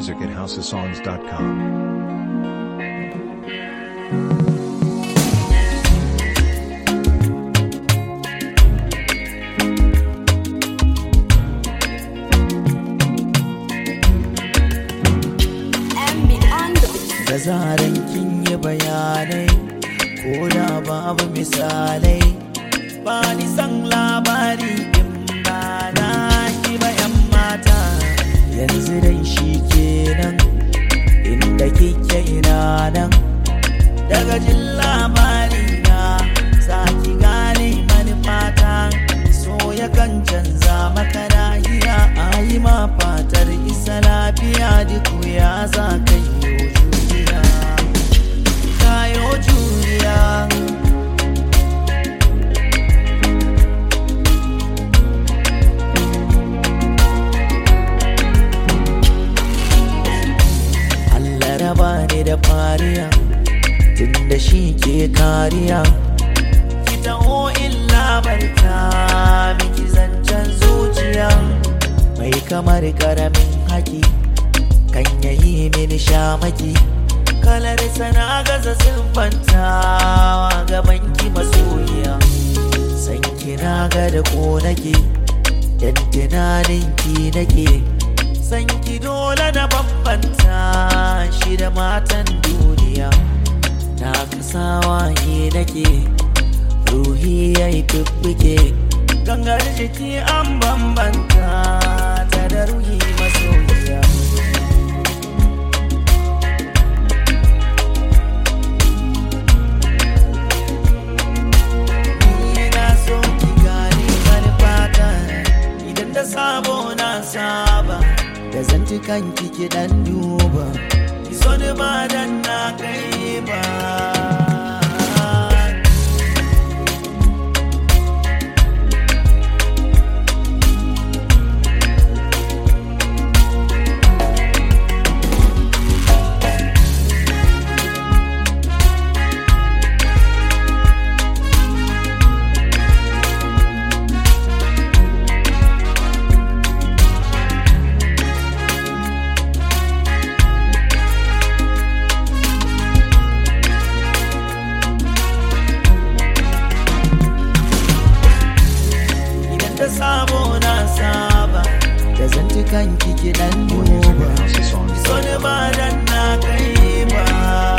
music at houseofsongs.com. da zaran kin yi bayanai ko da babu misalai ba ni san labari in ba na ki ba yan mata yanzu dai shi kenan inda kike ina nan daga jin labari na za ki gane manufata so yakan canza maka nahiya a yi ma fatar isa lafiya duk ya za ka yi juriya kayo juriya Allah raba ni da fariya tunda shi ke kariya ki taho illa barta miki zancen zuciya mai kamar karamin haki kan yayi mini shamaki kalar sana gaza siffantawa gaban ki masoyiya san kina ga da ko nake dan tunanin ki nake san ki dole na bambanta shi da matan duniya na kasawa yi nake ruhi ya yi fiffike gangar jiki an bambanta ta da ruhi masoyiya Ni na so ki gane manufata idan da sabo na saba da zantukan kiki dan duba ki so ni ba dan na kai ba idan da sabo na saba da zantukan kiki dan More music duba at houseofsongs.com. so ni ba dan na kai ba